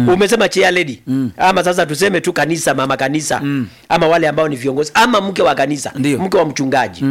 umesema chair lady ama sasa tuseme tu kanisa mama kanisa ama wale ambao ni viongozi ama mke wa kanisa Ndio. mke wa mchungaji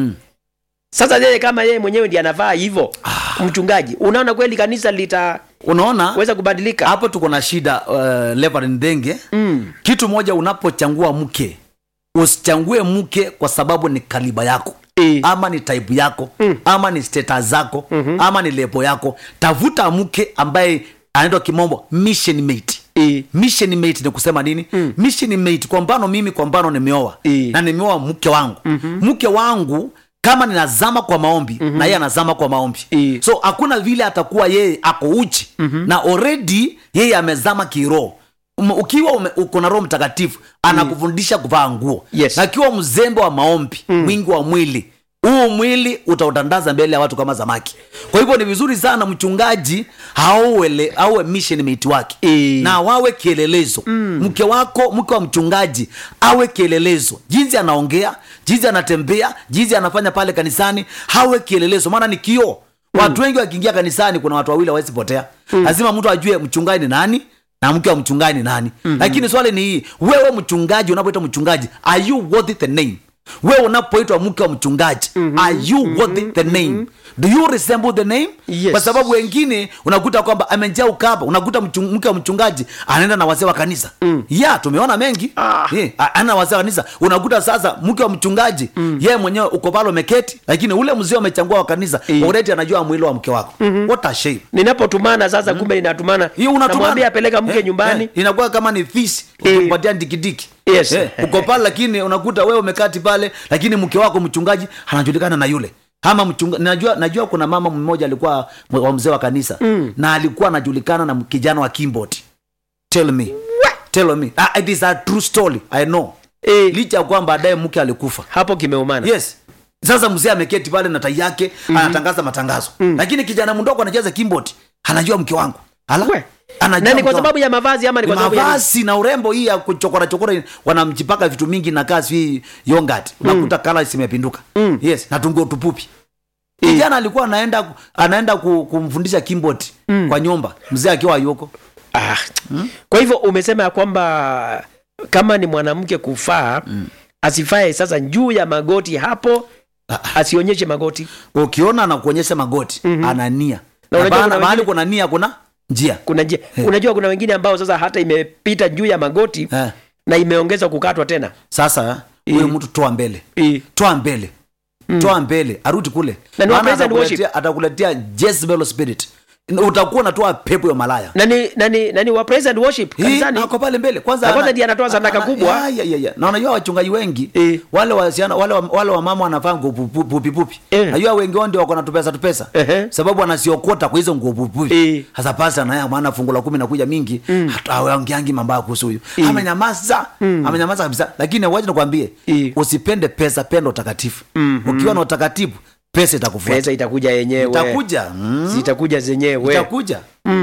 sasa yeye kama yeye mwenyewe ndiye anavaa hivyo mchungaji unaona kweli kanisa litaweza unaona kubadilika hapo tuko na shida uh, Reverend Ndenge mm. kitu moja unapochangua mke usichangue mke kwa sababu ni kaliba yako E. ama ni type yako mm. ama ni status zako mm-hmm. ama ni lebo yako tafuta mke ambaye anaitwa kimombo mission mate E. mission mate ni kusema nini mm. mission mate kwa mfano mimi kwa mfano nimeoa E. na nimeoa mke wangu mm-hmm. mke wangu kama ninazama kwa maombi mm-hmm. na yeye anazama kwa maombi E. so hakuna vile atakuwa yeye ako uchi mm-hmm. na already yeye amezama kiroho Um, ukiwa ume- uko na roho mtakatifu anakufundisha kuvaa nguo Yes. na akiwa mzembe wa maombi mwingi wa mwili huu mwili utautandaza mbele ya watu kama zamaki kwa hivyo ni vizuri sana mchungaji auwe auwe mission mate wake E. na wawe kielelezo mke wako mke wa mchungaji awe kielelezo jinsi anaongea jinsi anatembea jinsi anafanya pale kanisani hawe kielelezo maana ni kioo watu wengi wakiingia kanisani kuna watu wawili hawezi potea lazima mtu ajue mchungaji ni nani na mke wa mchungaji ni nani lakini swali ni hii wewe mchungaji unapoitwa mchungaji are you worthy the name wewe unapoitwa mke wa mchungaji are you worthy the name do you resemble the name Yes. kwa sababu wengine unakuta kwamba amejaa ukaba unakuta mchung- mke wa mchungaji anaenda na wazee wa kanisa mm. ya tumeona mengi Ah. yeah, a- ana wazee wa kanisa unakuta sasa mke wa mchungaji mm. yeye mwenyewe uko pale umeketi lakini ule mzee amechangua wa kanisa Eh. already anajua mwili wa mke wako mm-hmm. what a shame ninapotumana sasa kumbe inatumana hiyo unatumana. namwambia apeleka mke Eh, nyumbani eh, inakuwa kama ni fisi Eh. ukimpatia ndikidiki Yes. Eh, uko pale lakini unakuta wewe umekati pale lakini mke wako mchungaji anajulikana na yule ama mchunga, najua, najua kuna mama mmoja alikuwa mwe- wa mzee wa kanisa mm. na alikuwa anajulikana na kijana wa keyboard tell me tell me ah, it is a true story i know Eh, licha ya kwamba baadaye mke alikufa hapo kimeumana yes sasa mzee ameketi pale na tai yake mm-hmm. anatangaza matangazo mm. lakini kijana mdogo anacheza keyboard anajua mke wangu Ala? We. Anajua na ni kwa mke wangu. sababu ya mavazi ama ni kwa sababu ya mavazi na urembo hii ya kuchokora chokora wanamjipaka vitu mingi na kasi hii yongat unakuta mm. kala zimepinduka mm. yes na tungo tupupi kijana alikuwa anaenda anaenda ku- kumfundisha keyboard mm. kwa nyumba mzee akiwa yuko ah. kwa hivyo umesema ya kwamba kama ni mwanamke kufaa asifae sasa juu ya magoti hapo asionyeshe magoti ukiona anakuonyesha magoti mm-hmm. anania Na unajua Hapana, kuna mahali wengine- kuna nia kuna njia kuna njia unajua kuna wengine ambao sasa hata imepita juu ya magoti eh. na imeongezwa kukatwa tena sasa huyo mtu toa mbele Eh. toa mbele toa mbele arudi kule Na ni wa Maana praise and worship. atakuletea- atakuletea Jezebel spirit utakuwa unatoa pepo ya malaya nani nani nani wa praise and worship Hii, kanisani ako pale mbele kwanza Na kwanza ana- ndiye anatoa sadaka ana- kubwa. ya, ya, ya, ya. na unajua wachungaji wengi Eh. wale wasichana wale, wa- wale wamama wanavaa nguo pu- pu- pupi pupi Eh. najua wengi wao ndio wako na tupesa tupesa Ehe. sababu wanasiokota kwa hizo nguo pupi Eh. pupi hasa pasa naye maana fungu la kumi nakuja mingi hata aongeangi mambaya kuhusu huyu amenyamaza amenyamaza kabisa lakini wacha nikwambie Eh. usipende pesa penda utakatifu ukiwa na utakatifu pesa itakufuata pesa itakuja yenyewe itakuja mm. zitakuja zenyewe itakuja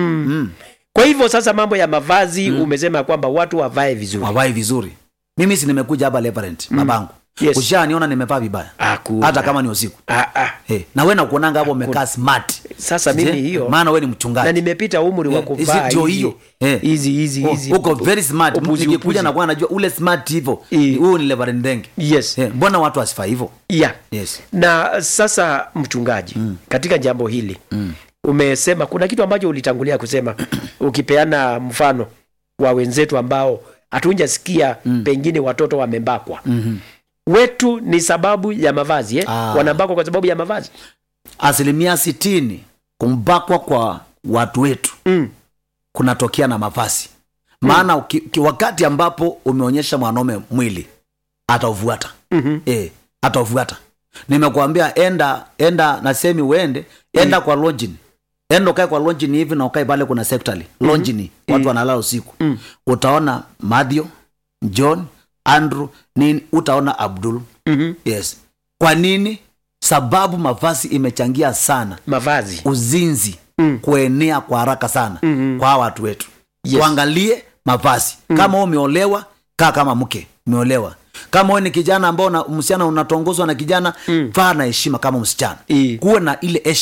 kwa hivyo sasa mambo ya mavazi umesema kwamba watu wavae vizuri wavae vizuri mimi si nimekuja hapa Reverend babangu Yes. ushaniona nimevaa vibaya Hakuna. hata kama ni usiku ah, ah. hey, na we nakuonanga hapo umekaa smart sasa Je, mimi hiyo maana we ni na mchungaji nimepita umri wa Eh, kuvaa hizi ndio hizi- hiyo. Eh. hizi hizi Oh, hizi uko very smart upuzi, nikikuja upuzi. nakuwa najua ule smart hivyo Eh. huyu ni Reverend Ndenge yes Eh, mbona watu wasifaa hivyo yeah. yes na sasa mchungaji katika jambo hili umesema kuna kitu ambacho ulitangulia kusema ukipeana mfano wa wenzetu ambao hatunjasikia pengine watoto wamembakwa Mhm. wetu ni sababu ya mavazi eh? Ah. wanambakwa kwa sababu ya mavazi asilimia sitini kumbakwa kwa watu wetu mm. kunatokea na mavazi maana uki- ki- wakati ambapo umeonyesha mwanaume mwili ataufuata mm-hmm. e, ataufuata nimekuambia enda enda nasemi uende enda kwa longini enda ukae kwa longini hivi na ukae pale kuna sektali longini watu wanalala usiku Mm. utaona Matthew John Andrew nini utaona Abdul Mm-hmm. yes kwa nini sababu mavazi imechangia sana mavazi uzinzi Mm. kuenea kwa haraka sana Mhm. kwa hawa watu wetu Yes. tuangalie mavazi kama wewe umeolewa kaa kama mke umeolewa kama wewe ni kijana ambao una- msichana unatongozwa na kijana Mm. vaa na heshima kama msichana Eh. kuwe na ile heshima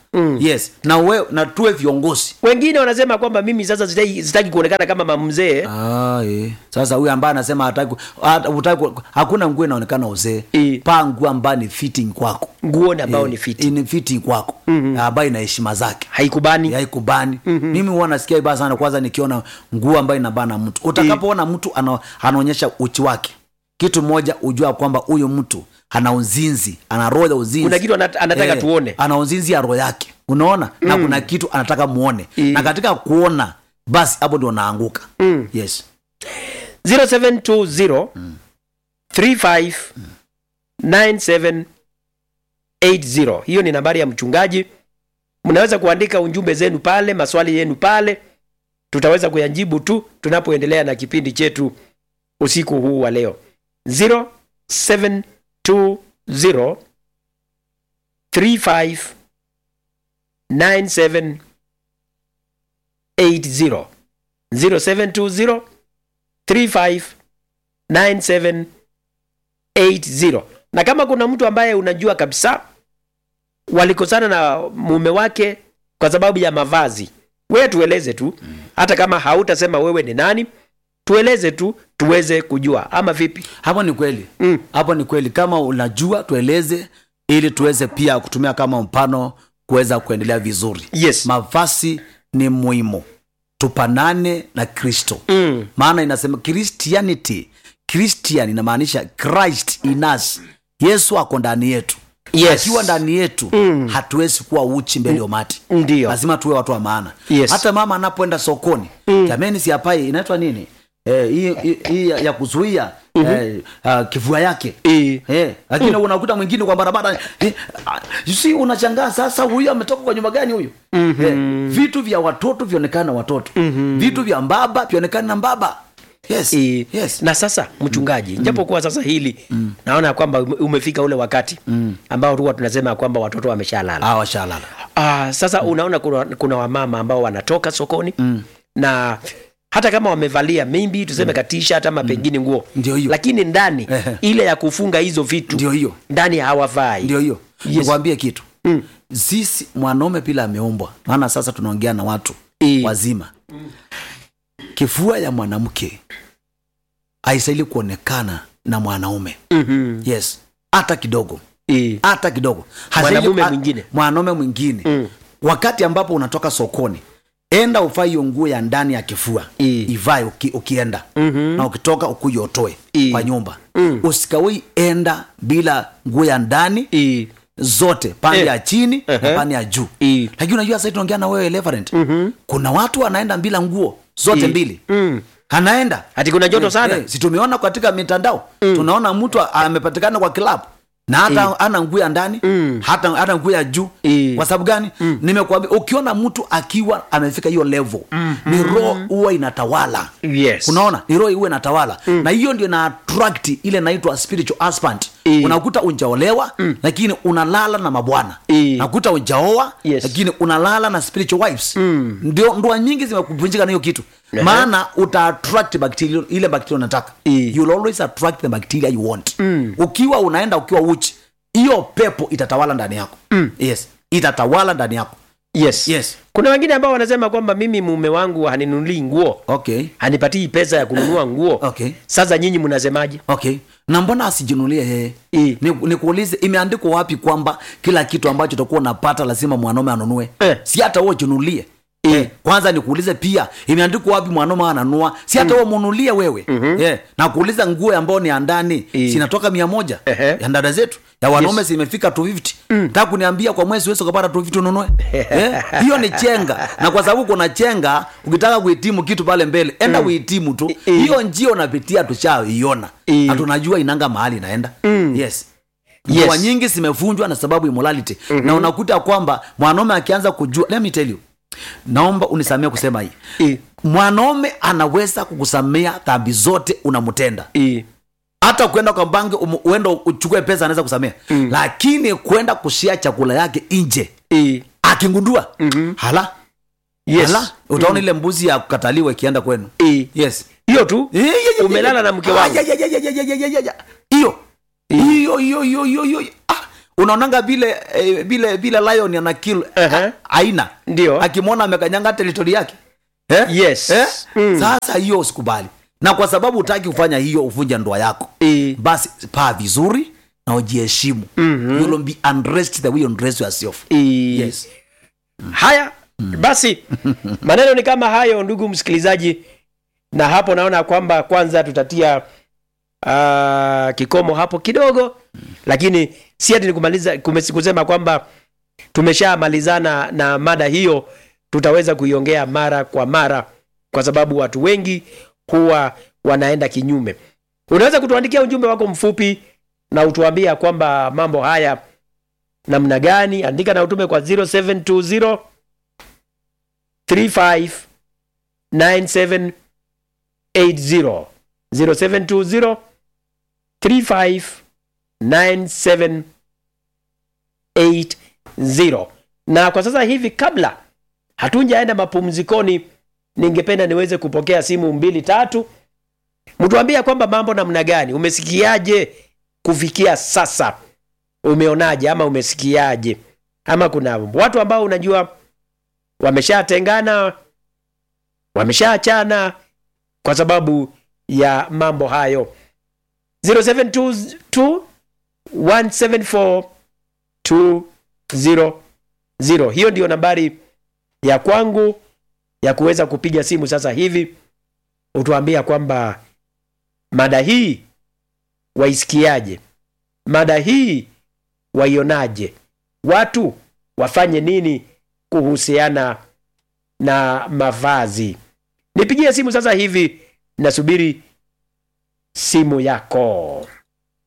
yes na we, na tuwe viongozi wengine wanasema kwamba mimi sasa sitaki, sitaki kuonekana kama mamzee Ah, eh. sasa huyu ambaye anasema hataki hata- hutaki ku- hakuna nguo inaonekana uzee Eh. paa nguo ambayo ni fitting kwako nguo na ambao ni Eh, fiti ni fitting kwako ambayo ina heshima zake haikubani haikubani mimi huwa nasikia vibaya sana kwanza nikiona nguo ambayo inabana mtu utakapoona mtu ana, anaonyesha uchi wake kitu moja ujua kwamba huyu mtu ana uzinzi ana roho ya uzinzi kuna kitu anat- anataka Eh, tuone ana uzinzi ya roho yake unaona na kuna kitu anataka muone Eh. na katika kuona basi hapo ndio naanguka yes 0720 35 97 80 hiyo ni nambari ya mchungaji mnaweza kuandika ujumbe zenu pale maswali yenu pale tutaweza kuyajibu tu tunapoendelea na kipindi chetu usiku huu wa leo 0720 35 97 80 0720 359780 na kama kuna mtu ambaye unajua kabisa walikosana na mume wake kwa sababu ya mavazi wewe tueleze tu hata kama hautasema wewe ni nani tueleze tu tuweze kujua ama vipi hapo ni kweli Mm. hapo ni kweli kama unajua tueleze ili tuweze pia kutumia kama mfano kuweza kuendelea vizuri yes mavazi ni muhimu tupanane na kristo mm. maana inasema christianity christian inamaanisha christ in us yesu ako ndani yetu Yes. akiwa ndani yetu Mm. hatuwezi kuwa uchi mbele ya umati ndio lazima tuwe watu wa maana Yes. hata mama anapoenda sokoni jameni siapai inaitwa nini Eh, hii hii- hii ya ya kuzuia eh, ah, kifua yake Eh. Eh, lakini unakuta mwingine kwa barabara eh, ah, you see unashangaa sasa huyu ametoka kwa nyumba gani huyu eh, vitu vya watoto vionekana na watoto vitu vya mbaba vionekana na mbaba yes, E, yes. na sasa mchungaji japokuwa sasa hili naona kwamba ume- umefika ule wakati ambao huwa tunasema kwamba watoto wameshalala Ah, washalala Ah, sasa unaona kuna, kuna wamama ambao wanatoka sokoni na hata kama wamevalia maybe tuseme ka t-shirt ama pengine nguo Ndio hiyo. lakini ndani Ehe. ile ya kufunga hizo vitu Ndio hiyo. ndani hawavai ndio hiyo Yes. nikwambie kitu sisi mwanaume pila ameumbwa maana sasa tunaongea na watu Eh. wazima kifua ya mwanamke haistahili kuonekana na mwanaume Mhm. yes hata kidogo Eh. hata kidogo Hastahili- Mwanamume ha- mwingine. mwanaume mwingine Mm. wakati ambapo unatoka sokoni enda uvae hiyo nguo ya ndani ya kifua Eh. ivae uki, ukienda Mhm. na ukitoka ukuja utoe Eh. kwa nyumba Mm. usikawii enda bila nguo ya ndani Eh. zote pande Eh. ya chini Ehe. na pande ya juu Eh. lakini unajua sasa tunaongea na wewe Reverend kuna watu wanaenda bila nguo zote Eh. mbili Mm. anaenda ati kuna joto Eh, sana eh, si tumeona katika mitandao tunaona mtu amepatikana kwa club na hata ana nguo ya ndani Mm. hata hata nguo ya juu Eh. kwa sababu gani nimekuambia ukiona mtu akiwa amefika hiyo level ni roho huwa inatawala yes unaona ni roho huwa inatawala na hiyo ndio na attract ile inaitwa spiritual husband Eh. unakuta unjaolewa lakini unalala na mabwana Eh. nakuta unjaoa Yes. lakini unalala na spiritual wives ndio ndoa nyingi zimekuvunjika na hiyo kitu Ehe. maana uta attract bacteria ile bacteria unataka Eh. you'll always attract the bacteria you want ukiwa unaenda ukiwa uchi hiyo pepo itatawala ndani yako yes itatawala ndani yako yes yes kuna wengine ambao wanasema kwamba mimi mume wangu haninunulii nguo okay hanipatii pesa ya kununua nguo okay sasa nyinyi mnasemaje okay na mbona asijinunulie yeye Eh. Ni- nikuulize imeandikwa wapi kwamba kila kitu ambacho utakuwa unapata lazima mwanaume anunue Eh. si hata wewe jinunulie Eh, kwanza nikuulize pia imeandikwa wapi mwanaume ananua si hata wewe munulie wewe eh, na kuuliza nguo ambayo ni ya ndani Eh. sinatoka mia moja Ehe. ya dada zetu ya wanaume zimefika 250 mm. kaa kuniambia kwa mwezi wezi ukapata 250 ununue eh? hiyo ni chenga na kwa sababu kuna chenga ukitaka kuhitimu kitu pale mbele enda uhitimu tu Eh. hiyo njia unapitia tushaiona Eh. na tunajua inanga mahali inaenda yes Yes. ndoa nyingi zimevunjwa na sababu immorality na unakuta kwamba mwanaume akianza kujua let me tell you naomba unisamee kusema hii Eh. mwanaume anaweza kukusamea dhambi zote unamtenda Eh. hata kwenda kwa banki umu- uende uchukue pesa anaweza kusamea mm. lakini kwenda kushia chakula yake nje Eh. akingundua mm-hmm. hala yes hala utaona ile mbuzi ya kukataliwa ikienda kwenu Eh. yes hiyo tu Eh, ye, ye, ye, umelala ye. na mke Ah, wangu ya, ya, ya, ya, ya, ya, ya, ya, ya. hiyo hiyo hiyo hiyo hiyo hiyo ah unaonanga vile eh, vile vile lion ana kill Aha. aina Ndio. akimwona amekanyanga teritori yake eh? Yes. eh? Mm. sasa hiyo usikubali na kwa sababu utaki kufanya hiyo uvunja ndoa yako Eh. basi paa vizuri na ujiheshimu mm-hmm. you will be undressed the way you undress yourself I- yes haya basi maneno ni kama hayo ndugu msikilizaji na hapo naona kwamba kwanza tutatia uh, kikomo hapo kidogo lakini si ati ni kumaliza kume- kusema kwamba tumeshamalizana na mada hiyo tutaweza kuiongea mara kwa mara kwa sababu watu wengi huwa wanaenda kinyume unaweza kutuandikia ujumbe wako mfupi na utuambia kwamba mambo haya namna gani andika na utume kwa 0720 35 9780 0720 35 9780 na kwa sasa hivi kabla hatujaenda mapumzikoni ningependa niweze kupokea simu mbili tatu mtuambia kwamba mambo namna gani umesikiaje kufikia sasa umeonaje ama umesikiaje ama kuna watu ambao unajua wameshatengana wameshaachana kwa sababu ya mambo hayo 0722 174 200 hiyo ndiyo nambari ya kwangu ya kuweza kupiga simu sasa hivi utuambia kwamba mada hii waisikiaje mada hii waionaje watu wafanye nini kuhusiana na mavazi nipigie simu sasa hivi nasubiri simu yako